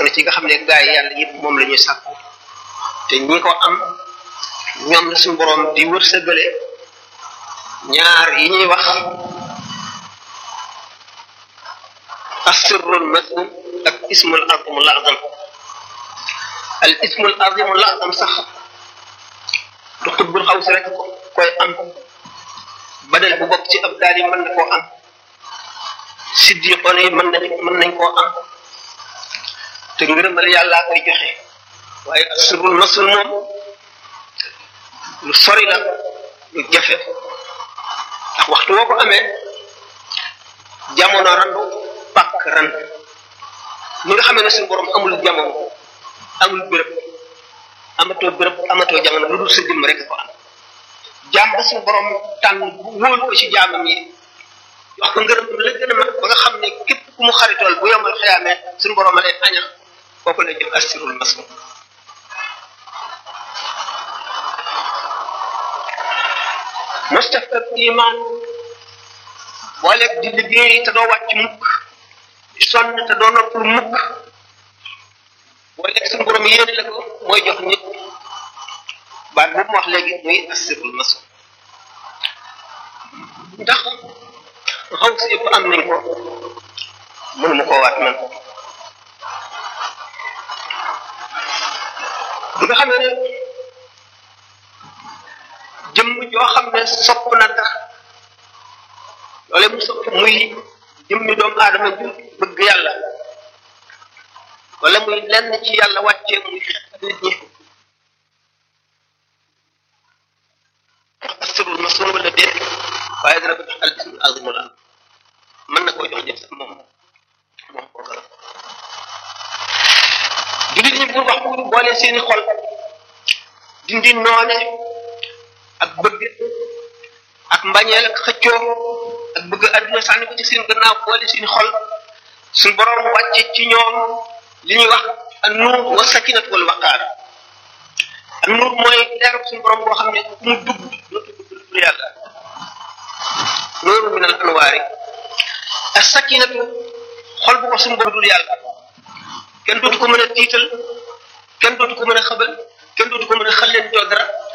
na ci nga xam ne gaa yi yàlla yëpp moom la ñuy sàkku te ñi ko am ñoom la suñu borom di wërsëgale ñaar yi ñuy wax asirrul masum ak ismul azimul azam al ismul azimul azam sax du xutbul xaw si rek koy am badal bu bokk ci ab daal yi mën na koo am siddiqoon yi mën nañ mën nañ koo am te ngërëmal yàllaa koy joxe waaye asirrul masum moom lu sori la lu jafe ndax waxtu woo ko amee jamono randu pàkk ran ni nga xamee ne suñu borom amul jamono amul béréb amatoo béréb amatoo jamono lu dul sa jëmm rek ko am jaam ba suñu borom tànn wóolu ko ci jaamam yi wax ko ngërëm la gën a mag ba nga xam ne képp ku mu xaritool bu yomal xëyaamee suñu borom a leen añal kooku la jëm asirul masum mustafak iman booleeg di liggéey te doo wàcc mukk di sonn te doo noppul mukk booleeg suñu borom yéene la ko mooy jox nit baat boobu mu wax léegi muy asirul maso ndax xaw si yëpp am nañ ko mënuma koo waat man bi nga xam ne jëmm joo xam ne sopp na dara loole mu sopp muy jëmmi doomu aadama ju bëgg yàlla wala muy lenn ci yàlla wàccee muy xet nit ñi asirul masun wala déet waaye dana ko jox al ismul azimul am mën na koo jox jëf sax moom moom kooka la jullit ñi pour wax pour boole seeni xol dindi noone ak bëgg ak mbañeel ak xëccoo ak bëgg àdduna sànni ko ci seen gannaaw boole seen xol suñ borom wàcce ci ñoom li ñuy wax an nuur wa sakinat wal waqaar an nuur mooy leer suñ borom boo xam ne ku mu dugg dootu dugg lu yàlla nuuru min al anwaari as sakinatu xol bu ko suñ borom dul yàlla kenn dootu ko mën a tiital kenn dootu ko mën a xëbal kenn dootu ko mën a xal leen doo dara